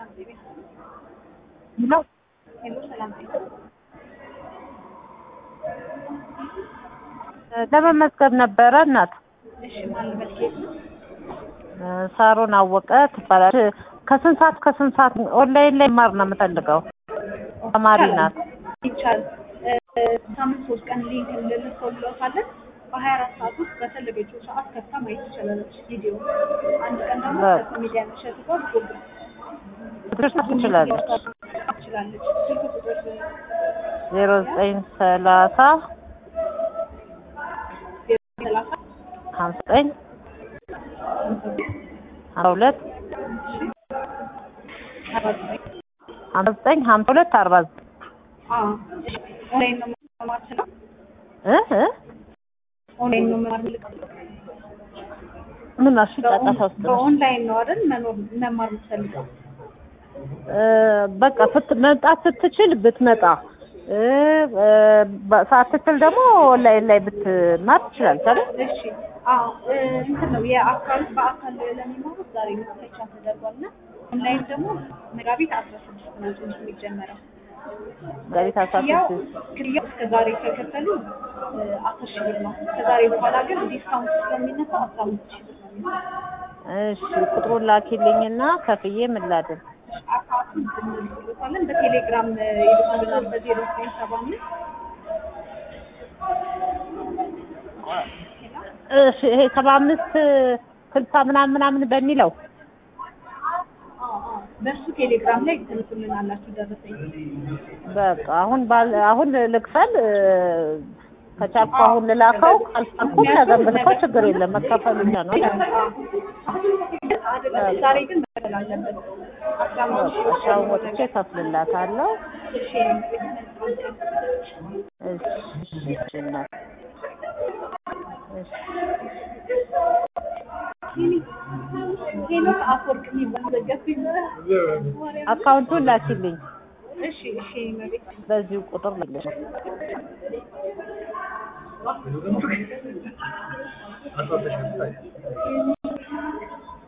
ሰላም ጤና ነው ሄሎ ሰላም ጤና ለመመዝገብ ነበረ እናት እሺ ማን ልበል ኬት ነው ሳሮን አወቀ ትባላለች። ከስንት ሰዓት ከስንት ሰዓት ኦንላይን ላይ ማር ነው የምፈልገው። ተማሪ ናት። ይቻላል እ፣ ሳምንት ሶስት ቀን ሊንክ እንልከውልዎታለን በሀያ አራት ሰዓት ውስጥ በፈለገችው ሰዓት ከፍታ ማየት ትችላለች ቪዲዮ አንድ ቀን ደግሞ በቃ። ከኮሜዲያን እሸቱ ጋር ፕሮግራም ትደርሳት ትችላለች። ትችላለች ስልክ ቁጥር ዜሮ ዘጠኝ ሰላሳ ሰላሳ ሀምሳ ዘጠኝ ሀምሳ ሁለት አርባ ዘጠኝ ሀምሳ ዘጠኝ ሀምሳ ሁለት አርባ ዘጠኝ አዎ እሺ ኦንላይን ነው መማር ስለው እ እ ኦንላይን ነው መማር ምልክት ምን አልሽ? ጫጫታ ውስጥ ነሽ? በኦንላይን ነው አይደል መኖር መማር የምትፈልገው እ፣ በቃ ስት- መምጣት ስትችል ብትመጣ እ፣ እ፣ በ- ሳትችል ደግሞ ኦንላይን ላይ ብትማር ትችላለች አይደል? እሺ አዎ እ፣ እንትን ነው የአካል በአካል ለሚማሩት ዛሬ መክፈቻ ተደርጓል እና ኦንላይን ደግሞ መጋቢት አስራ ስድስት ነው ትምህርት የሚጀመረው ጋሪት አስራ ያው ስድስት ክፍያው እስከ ዛሬ ከከፈሉ እ፣ አስር ሺህ ብር ነው ከዛሬ በኋላ ግን ዲስካውንት ስለሚነሳ አስራ አምስት ሺህ ብር ነው የሚሆነው እሺ ቁጥሩን ላኪልኝና ከፍዬ ምን ላድርግ? አካውንቱን እንልክልዎታለን በቴሌግራም እ፣ ይልኩልናል በዜሮ ዘጠኝ ሰባ አምስት እሺ ይሄ ሰባ አምስት ስልሳ ምናምን ምናምን በሚለው አዎ አዎ በእሱ ቴሌግራም ላይ ትልኩልናላችሁ ደረሰኝ በቃ አሁን ባል አሁን ልክፈል እ፣ ከቻልኩ አሁን ልላከው ካልቻልኩ ነገ ብልከው ችግር የለም መከፈሉ ብቻ ነው። አይደለም ዛሬ ግን መክፈል አለበት አስራ አምስት ሺህ እሺ አሁን ወጥቼ እከፍልላታለሁ። እሺ እሺ እሺ እሺ እናት እሺ ሄኖክ አፈወርቅ የሚባል ዘጋቢ አካውንቱን ላኪልኝ እሺ እሺ መቤት በዚሁ ቁጥር ልልሽ